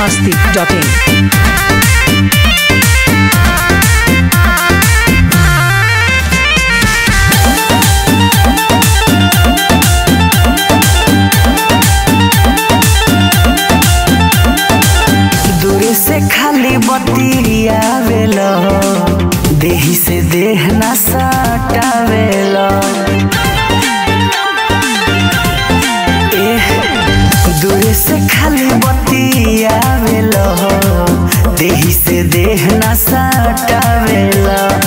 biharmasti.in दूर से खाली बतियावेल देही से देह ना सटावेल एह, दूर से खाली बतियावेल देही से देह ना सटावेल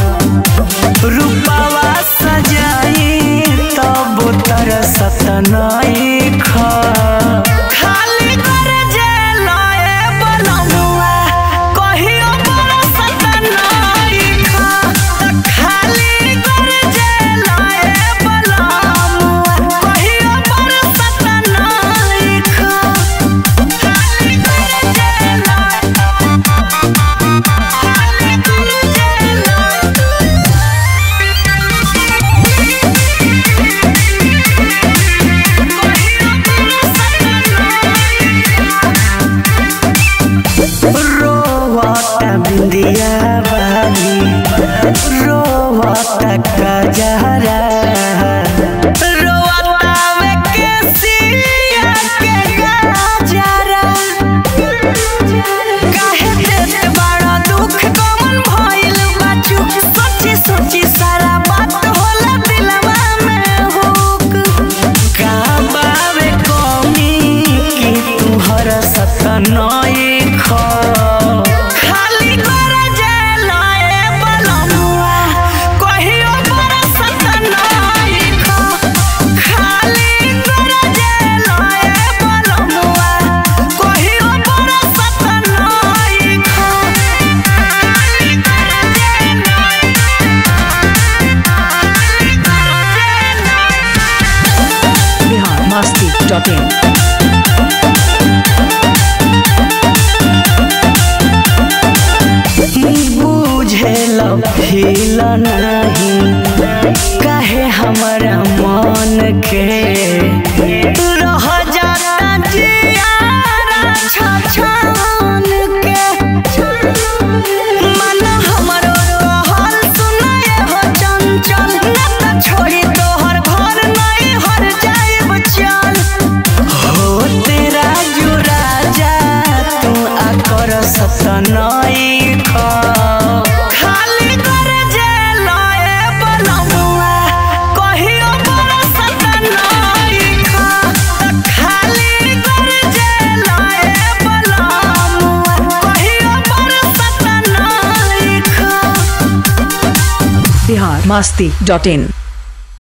रूपावा सजाई तब तरसत नहीं खा खाली कर जेलाए बनमुआ कहियो बरसत नहीं खा खाली कर जेलाए बनमुआ कहियो बरसत नहीं खा खाली कर जेलाए खाली कर रोवता बिंदिया बाली रोवता कजहरा रोवता वे केसिया के गजरा काहे देत बड़ा दुख कमन भइल बाचू सोची सोची सारा बात होला दिलवा में हुक का बावे कमी कि तू हर सत नई ख खाली कर जेलाए बलमुआ कहियो बरसत नई ख खाली कर जेलाए बलमुआ कहियो बरसत नई ख खाली कर जेलाए biharmasti.in बुझेल फील नहीं काहे हमारा मन के रह जाता जियारा छछान के मन हमरो कहल सुनाए हो चंचल ना त छोड़ी तोहर घर नहीं हर जाइब चल हो तेरा जो राजा तू आकर सतनई ख खाली कर जेलाए बनमुआ कहियो बरसत नई ख खाली कर जेलाए बनमुआ कहियो बरसत नई ख biharmasti.in